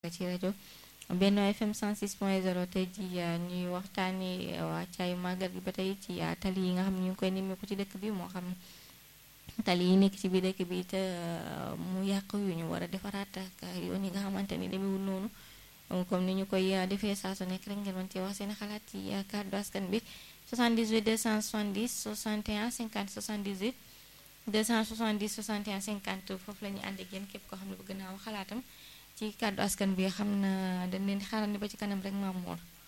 ci rajo Benno FM 106.0 tey ji ñuy waxtaanee wàccaayu màggal gi ba tey ci tali yi nga xam ne ñu ngi koy nemmeeku ci dëkk bi moo xam tali yi nekk ci biir dëkk bi te mu yàq yu ñu war a defaraat ak yoon yi nga xamante ni demewul noonu comme ni ñu koy defee saa su nekk rek ngeen mën cee wax seen xalaat ci kàddu askan bi 78 270 61 50 78 270 61 50 foofu la ñuy ànd ak yéen képp koo xam ne bëgg naa wax xalaatam ci kàddu askan bi xam na dañ leen di xaarandi ba ci kanam rek Maam Mor